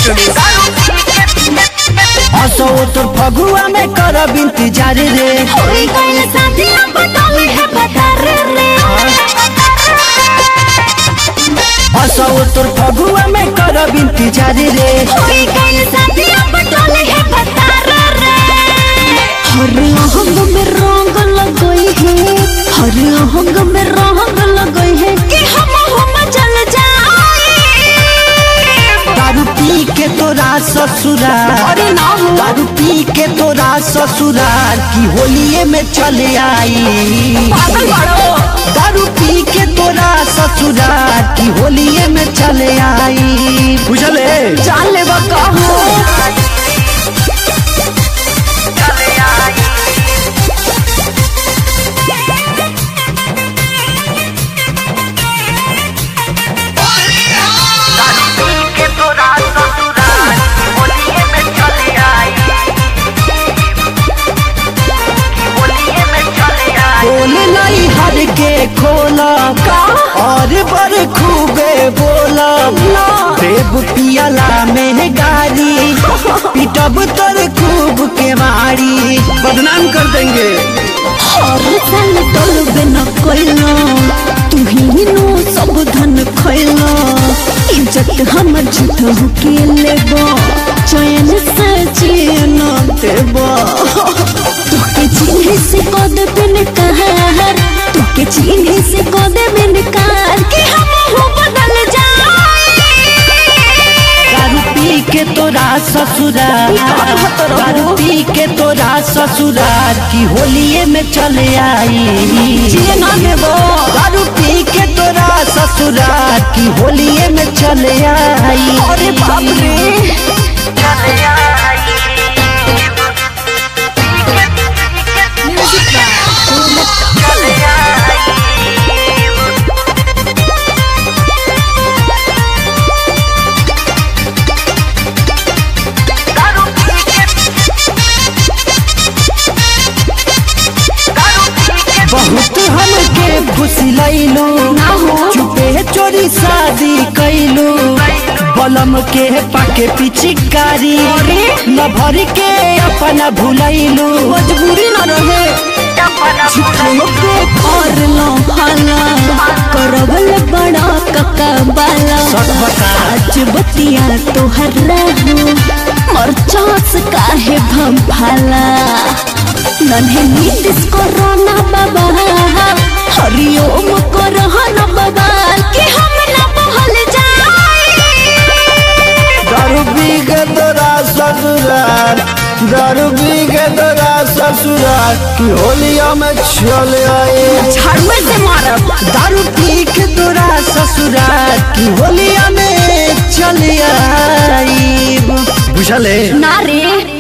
असो तोर फगुआ में करब इंतजार रे होई गइल शादी अब बतावे है बता रे रे असो तोर फगुआ में करब इंतजार रे होई गइल शादी अब बतावे है बता रे रे हर अहंग में रंग लगई है हर अहंग में रंग लगई है कि हम हम चल जाए दारू पी के तोरा ससुराल अरे ना हो दारू पी के तोरा ससुराल की होलिये में चले आई पागल बाड़ो दारू पी के तोरा ससुराल की होलिये में चले आई बुझले जान ले कहो बोले नहीं हर के खोला और बर खूबे बोला देव पियला में गारी पिटब तर खूब के मारी बदनाम कर देंगे हर साल टोलबे न कोइलो तू ही नो सब धन खइलो इज्जत हमर झूठ के लेबो चैन से चैन देबो तोके चिन्हे से कद बिन कहर तोके चिन्हे से कद बिन कहर कि हम हो बदल जाए दारू पी के तोरा ससुराल दारू पी के तोरा ससुराल की होलिये में चले आई जिए ना देबो दारू पी के तोरा ससुराल की होलिये में चले आई अरे बाप रे बहुत हमके खुशी लैलू ना हो। चुपे चोरी शादी कैलू बलम के पाके पिचिकारी न भर के अपना भुलैलू मजबूरी न रहे झूठो के कर लो भाला करवल बड़ा कका बाला सच बता। आज बतिया तोहर रहू मरचास काहे भम भाला नन्हे नीतिस कोरोना बाबा हरिओम कोरोना बाबा कि हम न बहल जाए दारू पी के तोरा ससुराल दारू पी के तोरा ससुराल की होलिया में चले आए झाड़ुए से मारब दारू पी के तोरा ससुराल की होलिया में चले आई बुझले ना रे